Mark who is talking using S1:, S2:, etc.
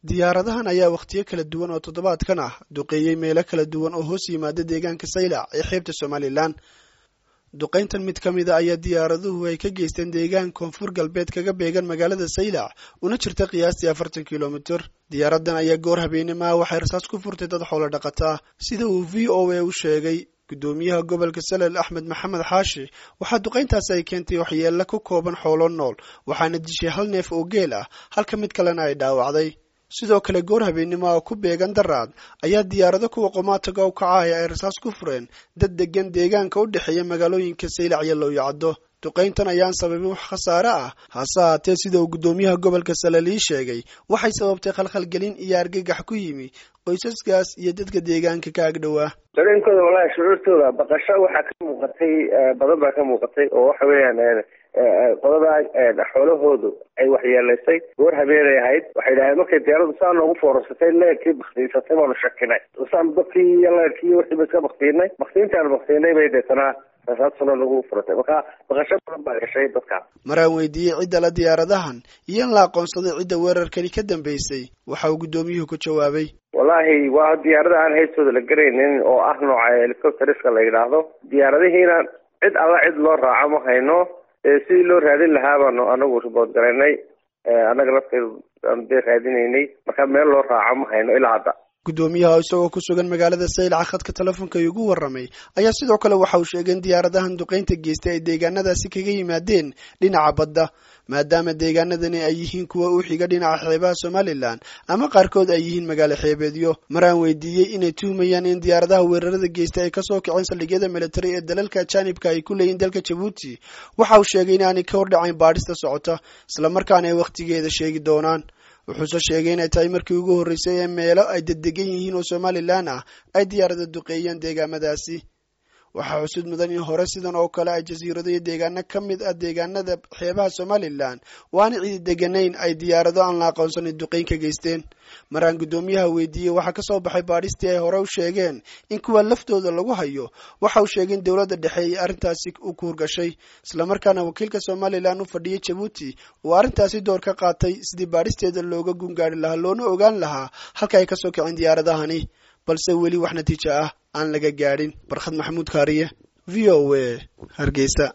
S1: diyaaradahan ayaa wakhtiyo kala duwan oo toddobaadkan ah duqeeyey meelo kala duwan oo hoos yimaada deegaanka saylac ee xeebta somalilan duqayntan mid ka mida ayaa diyaaraduhu ay ka geysteen deegaan koonfur galbeed kaga beegan magaalada saylac una jirta qiyaastii afartan kilomitir diyaaradan ayaa goor habeenimaa waxay rasaas ku furtay dad xoolo dhaqata ah sida uu v o a u sheegay gudoomiyaha gobolka salel axmed maxamed xaashi waxaa duqayntaasi ay keentay waxyeello ku kooban xoolo nool waxaana dishay hal neef oo geel ah halka mid kalena ay dhaawacday sidoo kale goor habeennimo oo ku beegan daraad ayaa diyaarado kuwa qomaataga u kacahaya ay rasaas ku fureen dad degan deegaanka u dhexeeya magaalooyinka saylac iyo lowyacaddo duqayntan ayaan sababin wax khasaare ah hase haatee sida uu guddoomiyaha gobolka salel ii sheegay waxay sababtay khalkhalgelin iyo argagax ku yimi qoysaskaas iyo dadka deegaanka ka agdhowaa
S2: dareenkooda walahi shucuurtooda baqasho waxaa ka muuqatay badan baa ka muuqatay oo waxa weeyaan qodada xoolahoodu ay waxyeelaysay goor habeenay ahayd waxay dhaheen markay diyaaradu saa noogu foorasatay leerkii baktiisatay baanu shakinay saan dadkii iyo leerkii iyo wixii ba iska baktiinay baktiintaan baktiinay bay deetanaa rasaasuna lagu furatay marka baqasho badan baa gashay dadka
S1: maraan weydiiyey cidda la diyaaradahan iyo in la aqoonsaday cidda weerarkani ka dambeysay waxa uu guddoomiyuhu ku jawaabay
S2: wallahi waa diyaarada aan haystooda la garaynin oo ah nooca helicopteriska la yidhaahdo diyaaradihiina cid alla cid loo raaco ma hayno sidii loo raadin lahaa baanu anagu ribood garaynay annaga lafteedu aanu dee raadinaynay marka meel loo raaco ma hayno ilaa hadda
S1: guddoomiyaha isagoo ku sugan magaalada saylaca khadka telefoonka igu warramay ayaa sidoo kale waxa uu sheegay in diyaaradahan duqaynta geystay ay deegaanadaasi kaga yimaadeen dhinaca badda maadaama deegaanadani ay yihiin kuwa u xiga dhinaca xeebaha somalilan ama qaarkood ay yihiin magaalo xeebeedyo maraan weydiiyey inay tuhmayaan in diyaaradaha weerarada geystay ay kasoo kaceen saldhigyada militari ee dalalka ajaanibka ay ku leeyihin dalka jabuuti waxa uu sheegay inaanay ka hordhacayn baadhista socota islamarkaana ay wakhtigeeda sheegi doonaan wuxuuse sheegay inay tahay markii ugu horreysay ee meelo ay deddegan yihiin oo somalilan ah ay diyaarada duqeeyeen deegaamadaasi waxaa xusud mudan in hore sidan oo kale ay jasiirado iyo deegaano ka mid ah deegaanada xeebaha somalilan waana cidi deganayn ay diyaarado aan la aqoonsanin duqeyn ka geysteen maraan guddoomiyaha weydiiyey waxaa kasoo baxay baadhistii ay hore u sheegeen in kuwa laftooda lagu hayo waxa uu sheegay in dowladda dhexe ay arrintaasi u kuurgashay islamarkaana wakiilka somalilan u fadhiyay jabuuti uu arrintaasi door ka qaatay sidii baadhisteeda looga gungaari lahaa loona ogaan lahaa halka ay kasoo kaceen diyaaradahani balse weli wax natiijo ah aan laga gaadhin barkhad maxamuud kaariye v o a hargeysa